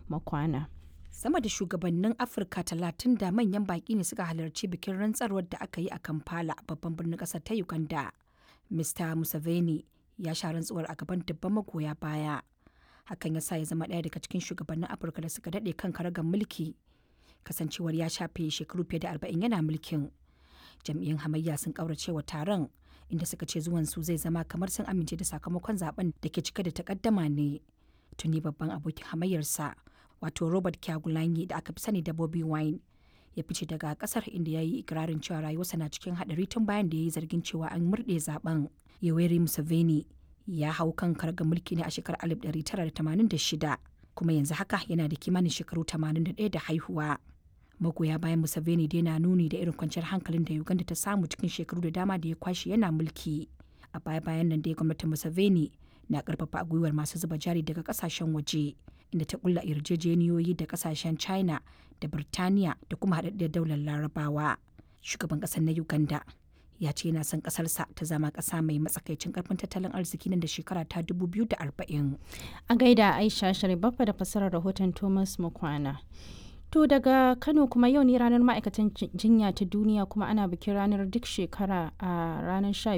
Makwana. Sama da shugabannin Afirka talatin da manyan baƙi ne suka halarci bikin rantsarwar da aka yi a Kampala babban birnin ƙasar ta Uganda. Mr. Museveni ya sha rantsuwar a gaban dubban magoya baya. Hakan ya sa ya zama ɗaya daga cikin shugabannin Afirka da suka daɗe kan karagar mulki. Kasancewar ya shafe shekaru fiye da arba'in yana mulkin. Jam'iyyun hamayya sun ƙaurace wa taron inda suka ce zuwan su zai zama kamar sun amince da sakamakon zaben da ke cike da takaddama ne. Tuni babban abokin hamayyarsa wato Robert Kyagulanyi da aka fi sani da Bobby Wine ya fice daga kasar inda ya yi ikirarin cewa rayuwarsa na cikin haɗari tun bayan da ya yi zargin cewa an murɗe zaben. Yoweri Museveni ya hau kan karga mulki ne a shekarar 1986 kuma yanzu haka yana da kimanin shekaru 81 da haihuwa. Magoya bayan Museveni dai na nuni da irin kwanciyar hankalin da Uganda ta samu cikin shekaru da dama da ya kwashe yana mulki. A baya bayan nan dai gwamnatin Museveni na karfafa gwiwar masu zuba jari daga kasashen waje inda ta kulla yarjejeniyoyi da kasashen China da Birtaniya da kuma haɗaɗɗiyar daular Larabawa. Shugaban ƙasar na Uganda ya ce yana son ƙasarsa ta zama ƙasa mai matsakaicin ƙarfin tattalin arziki nan da shekara ta 2040. A gaida Aisha Sharibaffa da fassarar rahoton Thomas Mukwana. To daga Kano kuma yau ne ranar ma'aikatan jinya ta duniya kuma ana bikin ranar duk shekara a ranar